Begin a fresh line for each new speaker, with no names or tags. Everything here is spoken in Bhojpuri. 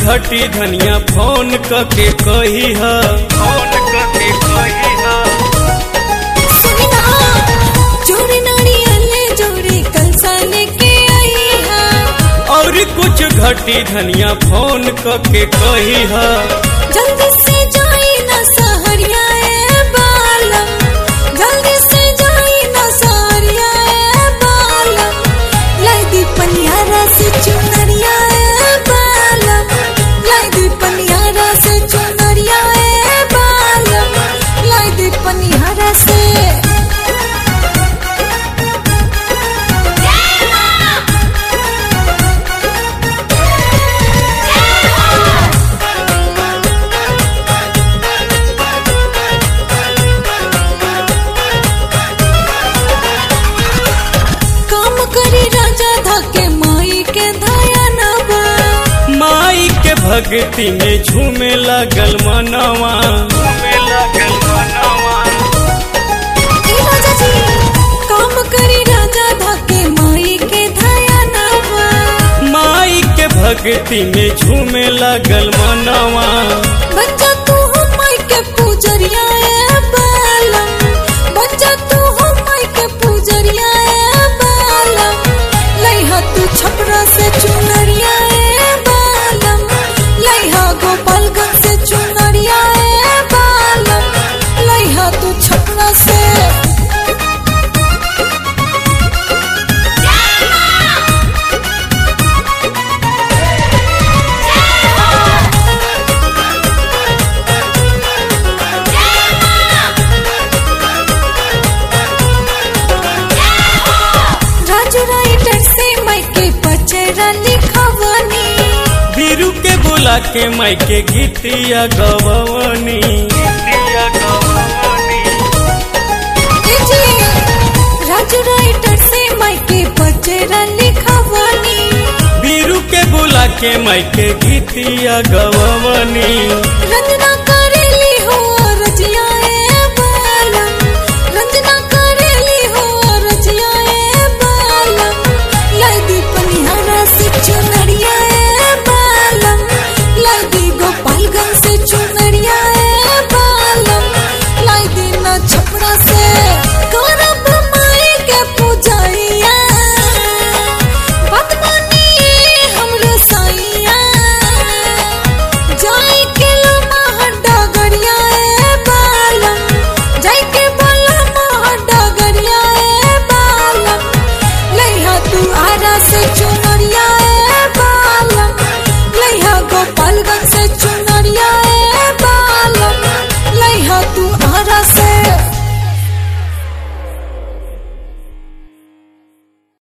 घटी धनिया फोन कके कही ह फोन कके कही ह
सुना जोड़ी नारियल जोड़ी कलसा लेके आई है
और कुछ घटी धनिया फोन कके कही ह
जल्दी से जाई ना सहरिया ए बालम जल्दी से जाई ना सहरिया ए बालम लाई दी पनियारा से चुनरिया ए बालम लाई दी पनियारा से चुनरिया ए बालम लाई दी पनियारा से काम करी राजा धके माई के धया नवा
माई के भक्ति में झूमे लगल मनवा झूमे लगल मनवा
ए राजा जी काम करी राजा धके माई के धया नवा
माई के भक्ति में झूमे लगल मनवा
बच्चा तू हो माई के पूजरिया ए बालम बच्चा तू हो माई के पूजरिया ए बालम लइहा तू छपरा से चुनरिया ए बालम लइहा गोपालगंज से चुनरिया ए बालम लइहा तू छपरा से राजू राइटर से माइके पचरा लिखवनी
बीरू के बोला के माई के गीतिया गवनी गीतिया गवनी
ए जी राजू राइटर से माइके पचरा लिखवनी
बीरू के बोला के माई के गीतिया गवनी
रंजना